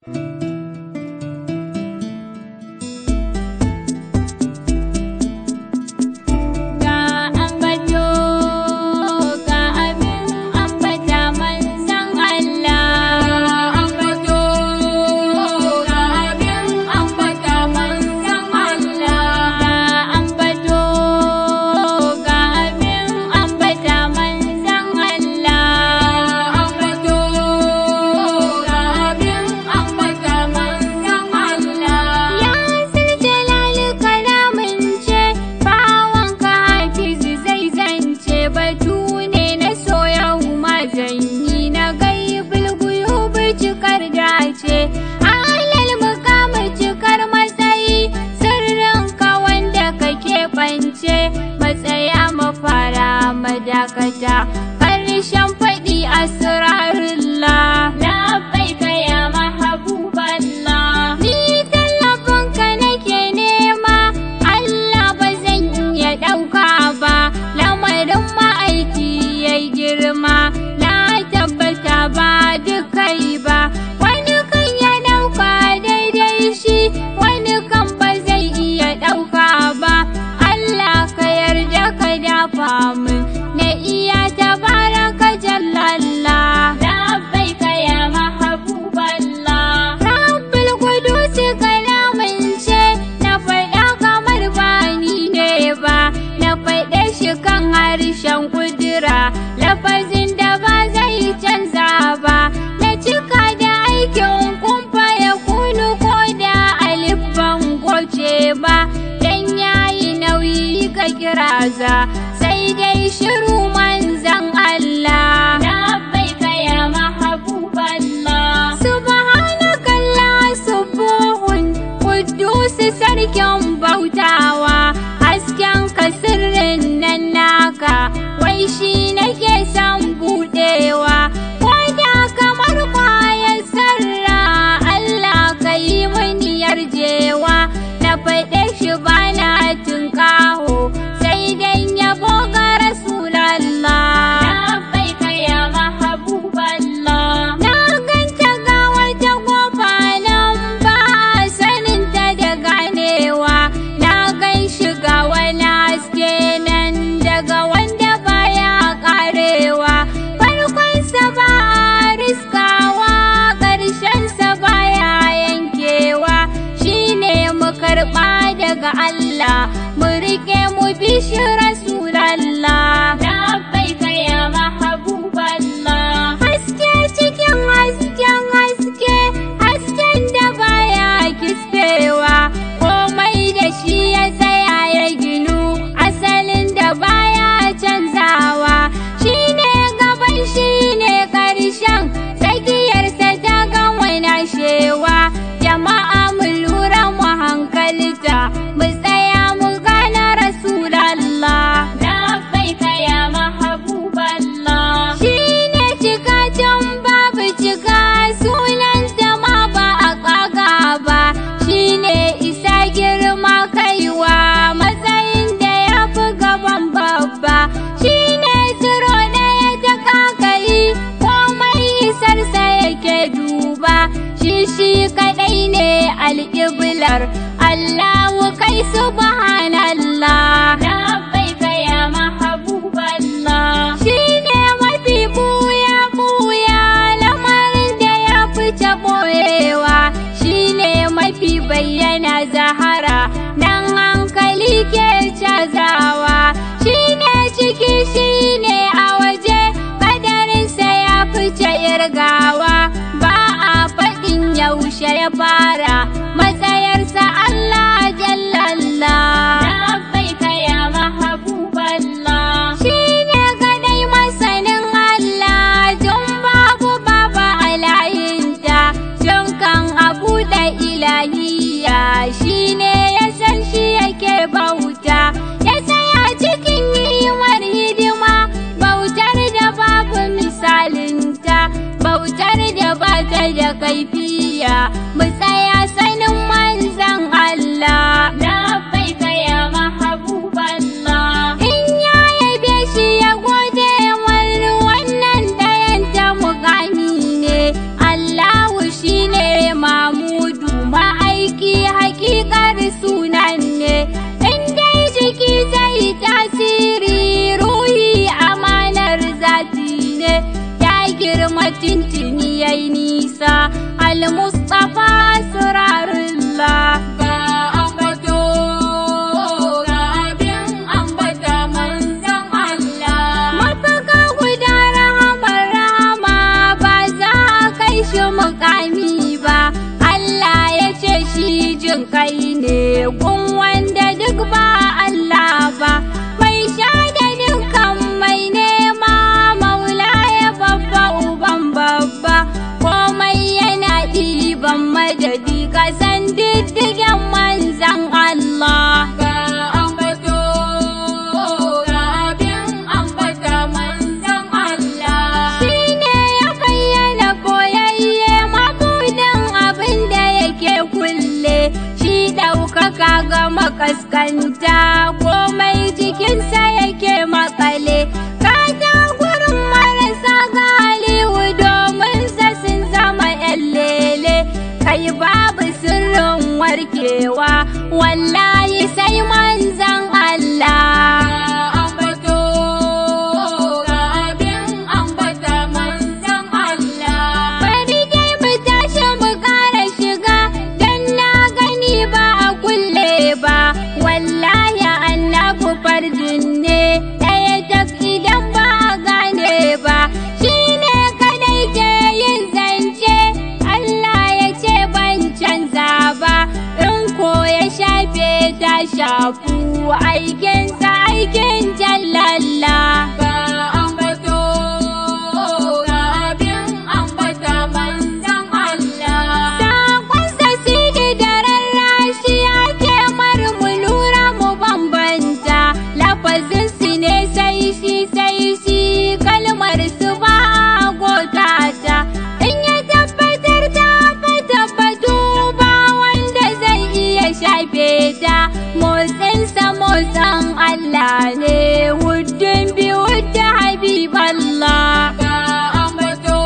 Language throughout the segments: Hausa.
Ga ambato ga abin ambata manzan Allah ambato ga abin ambata manzan Allah ga ambato ga abin ambata manzan Allah ambato ga abin ambata manzan Allah ya jalal kalamin ce bawanka hafizu zai zance batu ne na soyau mazanyi na gaibul guyubu cikar dace halal mukamu cikar matsayi sirrin ka wanda kake bance matsaya mafara madakata ƙarshen faɗi asrarullah labbaika ya mahabuballah ni tallafinka nake nema Allah ba zan iya ɗauka ba lamarin ma'aiki ya girma na tabbata ba dukai ba wani kan ya ɗauka daidai shi wani kan ba zai iya ɗauka ba Allah ka yarda ka dafa min na iya tabaraka jallalla labbaika ya mahabuballah rabbul qudus kalamin ce na faɗa kamar bani ne ba na faɗe shi kan harshen kudura lafazin da ba zai canza ba na cika da aikin kumfa ya kunu ko da alif ban goce ba dan yayi nauyi ka kiraza sai dai shiru manzan Allah labbaika ya mahabuballah subhanakallah subuhun Kudus sarkin bautawa hasken ka sirrin nan naka wai shi nake son budewa da kamar kwayar sarra Allah ka yi mini yarjewa na faɗe shi bana tunƙaho sai dan yabo ga Rasulallah labbaika ya mahabuballah na ganta ga wata kofa nan ba sanin ta da ganewa na gan shiga wani haske nan daga wanda baya karewa farkonsa ba a riskawa ƙarshensa baya yankewa shine mu karɓa daga Allah mu riƙe mu bi shi Rasulallah labbaika ya mahabuballah haske cikin hasken haske hasken da baya kispewa komai da shi ya tsaya ya ginu asalin da baya canzawa shine gaban shine karshen tsakiyarsa ta gama nashewa jama'a mu lura mu hankalta mu tsaya mu gane rasulallah labbaika ya mahabuballah shine cikacin babu cika sunan ma ba a kaga ba shine isa girma kaiwa matsayin da ya fi gaban babba shine ziro ɗaya ta kakari komai isarsa yake duba shi shi kaɗai ne alƙiblar Allahu kai subhanallah labbaika ya mahabuballah shine mafi buya buya lamarin da ya fice boyewa shine mafi bayyana zahara dan hankali ke cazawa shine ciki shine a waje kadarinsa ya fice irgawa ba a faɗin yaushe ya fara matsayarsa Allah jallalla labbaika ya mahabuballah shine kadai masanin Allah tun babu baba alayinta tun kan abu da ilahiya shine ya san shi yake bauta ya tsaya cikin yiwuwar hidima bautar da babu misalinta bautar da ba ta da kaifiya mu tsaya sanin manzan Allah labbaika ya mahabuballah in ya yabe shi ya gode wani wannan dayan ta mugani ne Allahu shine ma المصطفى أسرار الله ga ambato ga abin ambata manzon Allah Mafaka guda rahamar rahama ba za a kai shi mukami ba. Allah ya ce shi jin kai ne gun wanda duk ba Allah ba. Mai sha da dukkan mai nema maula ya babba uban babba. Komai yana ɗiban madadi kasan diddigen manzan Allah. ga ambato ga abin ambata manzon Allah Shi ne ya bayyana koyayye mabudin abin da yake kulle, shi ɗaukaka ga makaskanta komai jikinsa yake makale. Kata gurin marasa galihu domin sa sun zama ‘yan lele, kai babu sirrin warkewa, wallahi sai manzan Allah. ambato ga abin ambata manzon Allah Bari dai mu tashi mu ƙara shiga don na gani ba a kulle ba. Wallahi annabu farjin ne ɗaya tak idan ba a gane ba. Shi ne kadai ke yin zance Allah ya ce ban canza ba. In ko ya shafe ta shafu aikinsa aikin jallalla. ga ambato ga abin ambata manzon Allah Sakonsa sidi da rarrashi ake mar mu lura mu bambanta lafazin su ne sai shi sai shi kalmar su ba a gota ta in ya tabbatar ta fa tabbatu ba wanda zai iya shafe ta motsinsa motsin Allah ne wuddin bi wudda habiballah ga ambato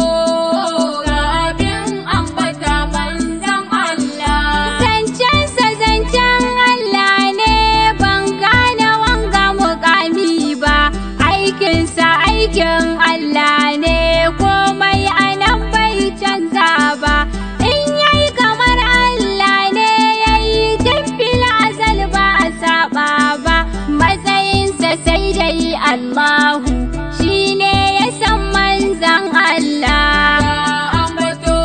ga abin ambata manzon Allah Zancensa zancen Allah ne ban gane wanga mukami ba, aikinsa aikin Allah ne komai anan bai canza ba. In yayi kamar Allah ne yayi tun azal ba a saba ba, matsayinsa sai dai Allahu shi ne ya san manzan Allah. ga ambato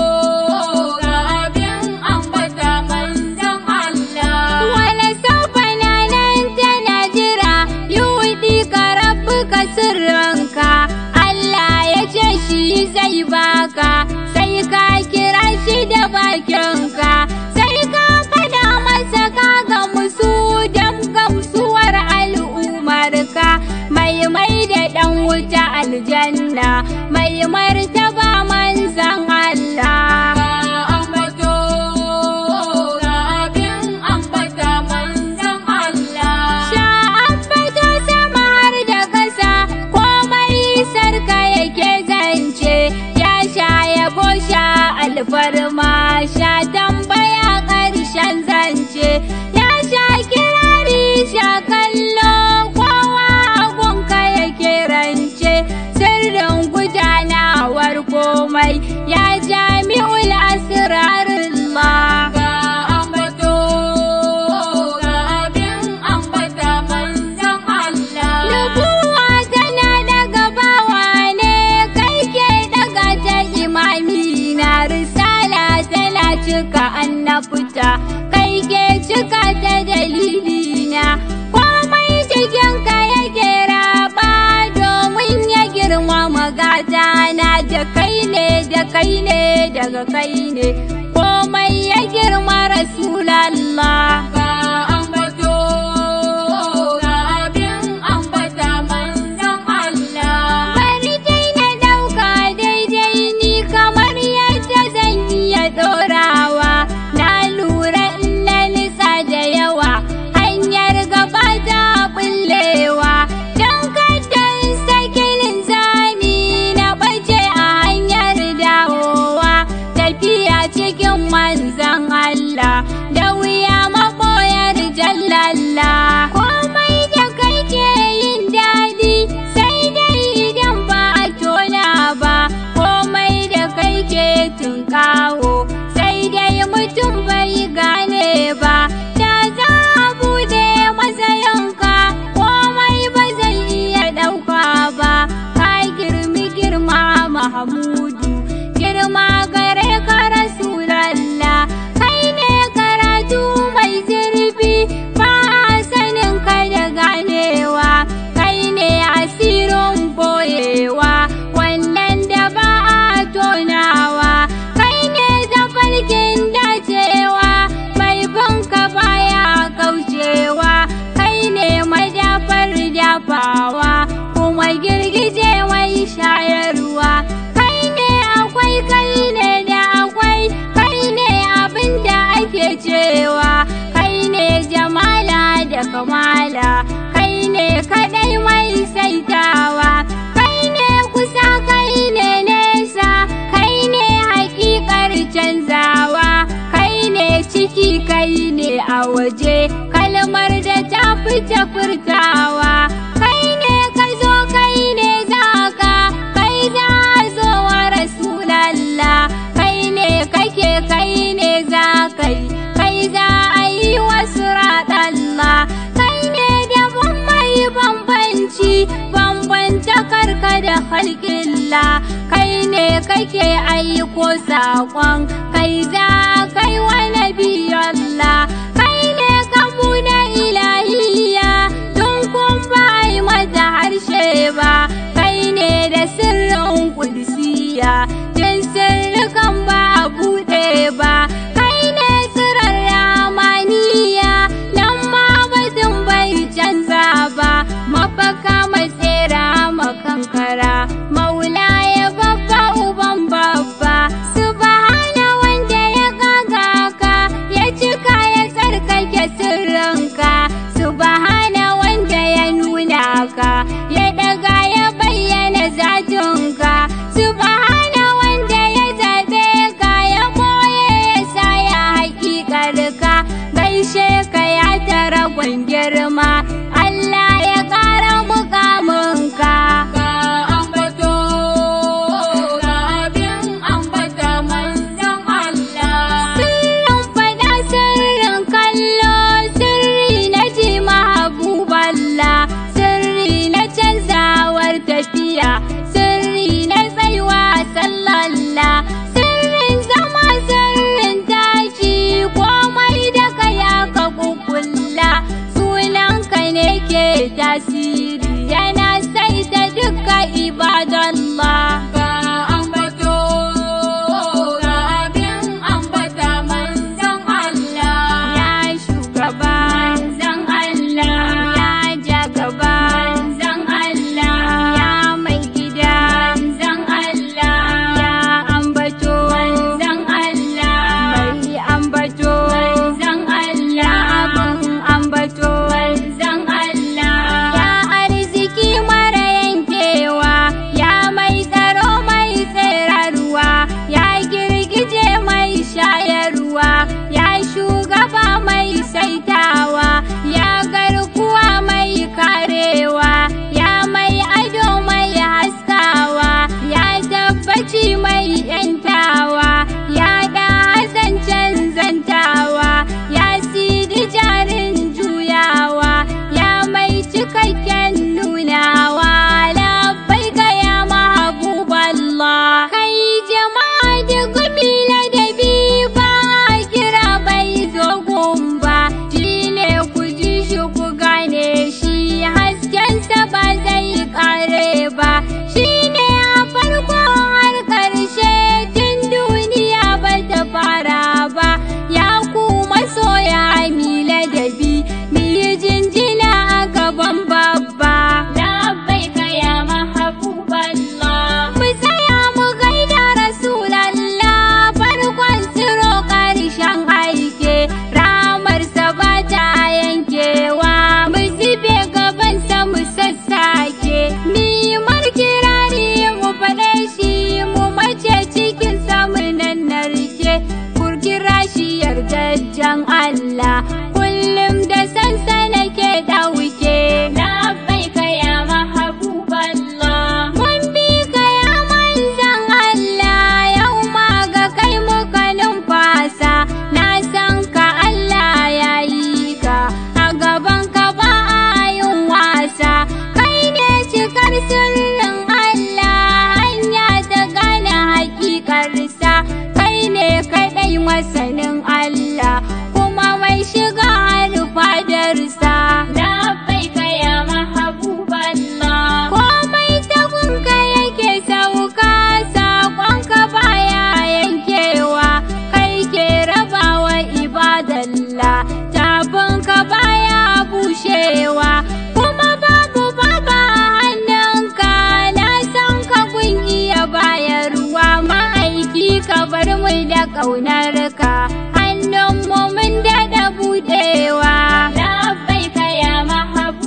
ga abin ambata manzon Allah Wala saufa na nan tana jira yudi ka rabbuka sirranka Allah ya ce shi zai baka sai ka kira shi da bakinka sai ka fada masa ka ga musu dan gamsuwar al'umarka mai mai da dan wuta aljanna mai martaba manzan Allah ga ambato ga abin ambata manzon Allah Sha'an fito sama har da ƙasa komai sarka yake zance ya sha yabo sha alfarma sha tambaya ƙarshen zance ya sha kirari sha kallo kowa agunka yake rance sirrin gudanawar komai ya jami'ul asrarullah ga ambato ga abin ambata manzon Allah Nubuwa tana daga bawa ne kai ke daga ta imami na risala tana cika annabta kai ke cika ta dalilina komai cikin ka yake raba domin ya girma magata na da kai ne da kai ne daga kai ne komai ya girma rasulallah ga ambato ga abin ambata manzon Allah Bari dai na ɗauka daidai ni kamar yadda zan iya ɗorawa. Na lura in na nisa da yawa, hanyar gaba ta bullewa. Don kada in saki linzami na ɓace a hanyar dawowa. Tafiya cikin manzan Allah, da wuya maɓoyar jallalla. Komai da kai ke yin daɗi, sai dai idan ba a tona ba. Komai da kai ke tunkawa. baya kai ne kadai mai saitawa kai ne kusa kai ne nesa kai ne hakikar canzawa kai ne ciki kai ne a waje kalmar da ta fita furtawa kai ne ka zo kai ne zaka kai za a zo wa rasulallah kai ne kake kai ne za kai kai za a yi wasu raɗalla kai ne daban mai bambanci bambanta karka da halƙilla kai ne kake aiko saƙon kai za kai wa nabiyallah kai ne kamu na ilahiya tun kun ba yi mata harshe ba kai ne da sirrin kudsiya tun sirrikan ba a buɗe ba kai ne tsirar ramaniya nan ma batun bai canza ba mafaka matsera makankara maula ya babba uban babba subhana wanda ya gaga ka ya cika ya tsarkake sirrinka subhana wanda ya nuna ka ya daga ya bayyana zatinka subhana wanda ya zaɓe ka ya boye ya sa ya hakikarka gaishe ka ya tara girma Allah ya ƙara mukaminka Ka ambato, ga abin ambata manzon Allah. Sirrin fada sirrin kallo sirri na ji mahabuballa sirri na canzawar tafiya sirri na tsaiwa sallalla sirrin zama sirrin tashi komai da kaya ka kukulla sunanka ne ke tasiri yana saita duka ibadallah Ka ambato, ga abin ambata manzon Allah. Ya shugaba manzan Allah ya jagaba manzan Allah ya mai gida manzan Allah ya ambato manzan Allah mai ambato manzan Allah abin ambato manzan Allah ya arziki mara yankewa ya mai tsaro mai tsirarwa ya girgije mai shayarwa ya shugaba mai saitawa ya garkuwa mai karewa ya mai ado mai haskawa ya tabbaci mai yantawa ya da zancen zantawa ya sidi jarin juyawa ya mai cikakken nunawa labbai ga ya mahabuballah kai jama'a da gumi ladabi ba a kira bai zo gumba shine ku ji shi ku gane shi haskensa ba zai kare ba shine a farko har karshe tun duniya ba ta fara ba ya ku masoya mi ladabi mi yi jinjina a gaban babba labbai ka ya mahabuballah mu tsaya mu gaida rasulallah farkon tsiro karshen aike ramarsa ba ta yankewa mu zube gabansa mu sassake ni markirari mu faɗe shi mu mace cikin mu nan narke kurkira shi yardajjen Allah kullum da sansa nake ɗauke labbai ka ya mahabuballah mun bi ka ya manzan Allah yau ma ga kai muka numfasa na san ka Allah ya yi ka a gaban ka ba a yin wasa kai ne cikar sirrin Allah hanya ta gane hakikarsa kai ne kaɗai masanin Allah kuma mai shiga har fadarsa labbai ka ya mahabuballah komai tagunka yake sauka saƙonka baya yankewa kai ke rabawa ibadallah tabinka baya bushewa kuma babu baba hannunka na san ka gun iya bayarwa ma'aiki ka bar mu da ƙaunarka hannunmu mun daɗa buɗewa labbai ka ya mahabu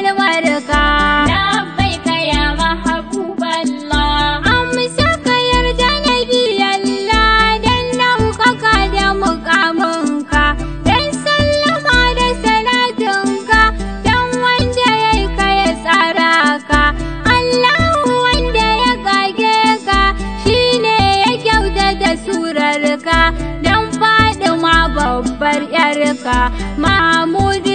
kalmarka. لبيك يا محبوب الله Amsa ka yarda na biyalla don ɗaukaka da mukaminka, don sallama da salatinka, don wanda ya yi ka ya tsara ka. Allahu wanda ya kage ka, shi ne ya kyautata surarka, don faɗi ma babbar ‘yarka. Mahmudu